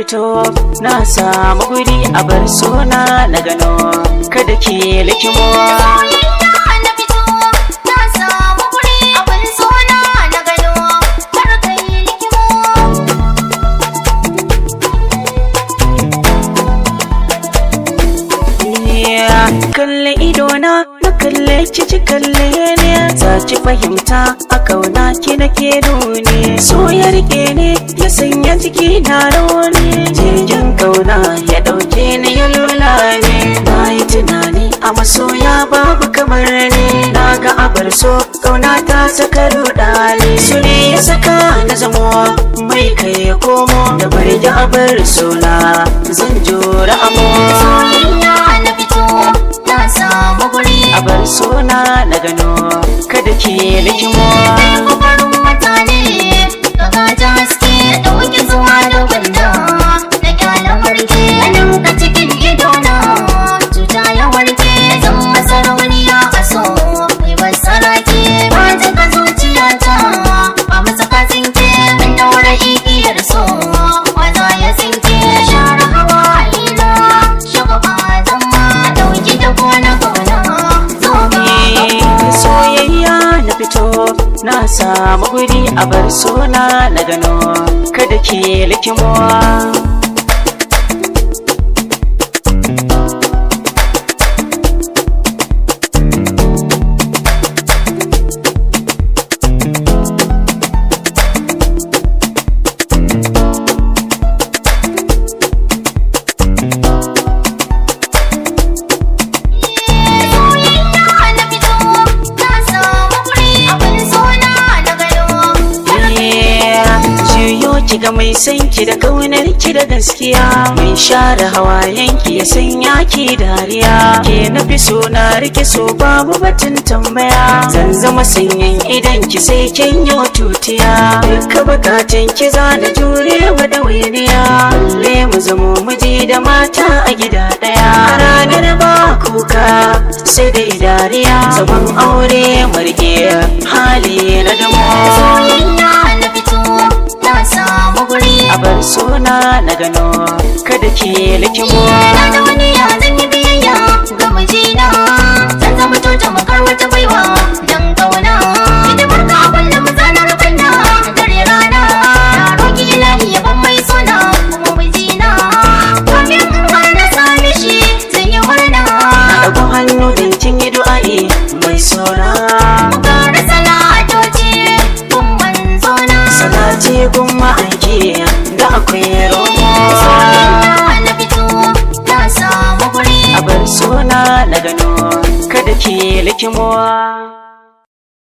fito na samu guri a bar suna na gano kada ke likimo Soyayya na fito, na samu guri abin suna na gano, kar kai likimo. kalle idona na kalle cici kalle ne za ki fahimta a kauna ki nake nuni so ya rike ne ya sanya jiki na rauni jirgin kauna ya dauke ni ya lula ne na yi tunani a masoya babu kamar ni na ga abar so kauna ta saka rudani su ne ya saka na zamo mai kai ya komo da bari da abar sona zan jura amo Soyayya na fito, na samu guri. a bar suna na gano kada ke likimo Kai kwafarin mutane, ka gaji haske, ɗauki zuwa da gwanda. Na ƙyala warke, ganin ka cikin idona. Cuta ya warke, zan masa rauniya a so. Mai basarake, ba ka zuciyata. Ba masa ka tsinke, an daura igiyar so. Waza ya tsinke, share hawa ina. Shugaba zama, ɗauki da gona gona. Zo ga Eh, soyayya na fito na samu guri a bar suna na gano kada ke likimo Soyayya na fito, na samu guri abin suna na gano. Juyo ki ga mai san ki da kaunar ki da gaskiya mai share hawayen ki ya sanya ki dariya ke na fi so na rike so babu batun tambaya zan zama sanyin idan ki sai kin yi tutiya duka bukatun ki za na jure wa da waniya balle mu zamo miji da mata a gida daya a ranar ba kuka sai dai dariya zaman aure marge hali na damo Soyayya na fito, na samu guri. a bar suna na gano kada ke likimo Na da wani ya zan yi biyayya ga mijina. Zan zama tota makar wata baiwa dan kauna. Ita barka a kullum zanar kunna dare rana. Na roki ilahi ya ban mai suna kuma mijina. Kafin in har na same shi zan yi murna. ɗago hannu don kin yi du'a'i mai sona Gara salatoci kun manzona. salati gun ma'aiki da akwai romo Soyayya na fito, na samu guri. a bar suna na gano kada ke likimo